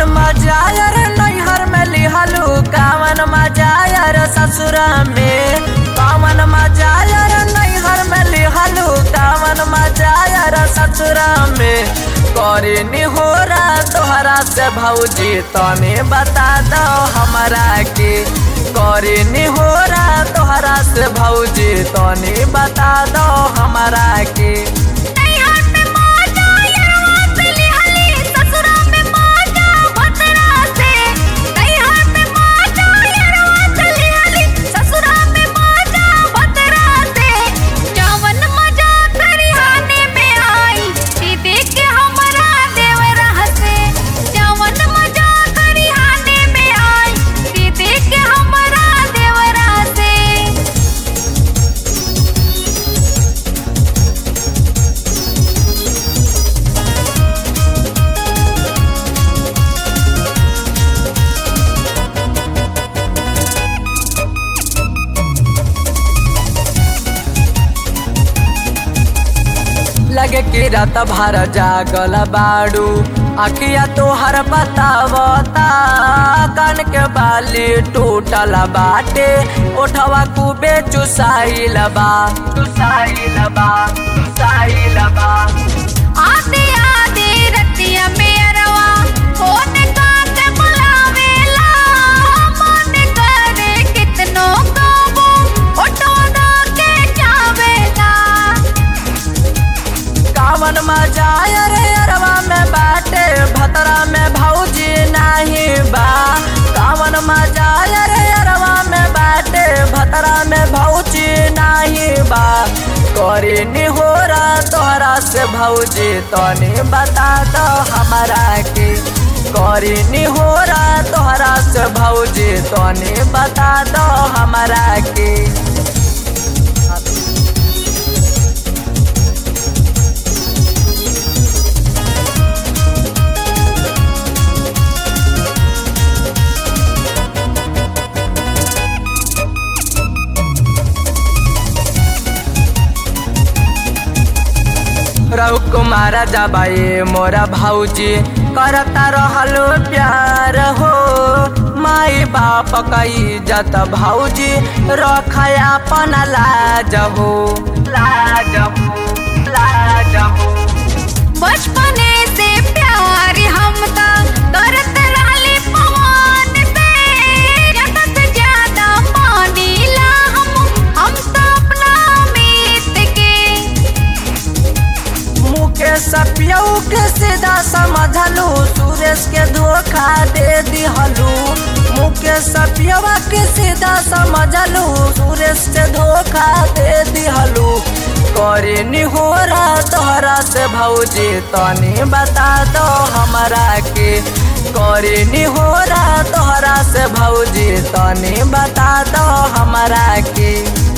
मजा यार नैहर में लिहलू कावन मजा यार ससुरा में कावन मजा यार नैहर में लिहलू कावन मजा यार ससुरा में करे निहोरा तोहरा से भौजी तने बता दो हमरा के करे निहोरा तोहरा से भौजी तने बता दो हमरा के नैहर में मजा यरवा से लिहली ससुरा में मजा भतरा से नैहर में मजा यरवा से लिहली ससुरा में मजा भतरा से जवन मजा खरिहाने में आई ई देख के हमरा देवरा हसे जवन मजा खरिहाने में आई ई देख के हमरा देवरा से लगे कि रात भर जागल बाड़ू अखिया तोहर बतावता कान के बाली टूटल बाटे ओठवा खूबे चुसाइल बा चुसाइल बा चुसाइल बा आते आते रतिया में अरवा फोन काट बुलावेला मन करे कितनो काबू फोटो दा के जावेला कावन मजा अरे अरवा में बाटे भतरा में भौजी नाही बा कावन मजा अरे अरवा में बाटे भतरा में भौजी नाही बा करे निहोरा तोहरा से भौजी तनी बता दो हमरा के करे निहोरा तोहरा से भौजी तनी बता दो हमरा के रहु कुमार जबाई मोरा भौजी करता रहलो प्यार हो माई बाप का इज्जत भौजी रखया अपन लाज हो लाज हो लाज हो बचपने से प्यार हम ता करत रहले पवन से ज्यादा से ज्यादा मानीला हम हम तो अपना मीत के मुकेश पियऊ के सीधा समझलू सुरेश के धोखा दे दिहलू मुकेश पियवा के सीधा समझलू सुरेश के धोखा दे दिहलू करे निहोरा तोहरा से भौजी तनी बता दो हमरा के करे निहोरा तोहरा से भौजी तनी बता दो हमरा के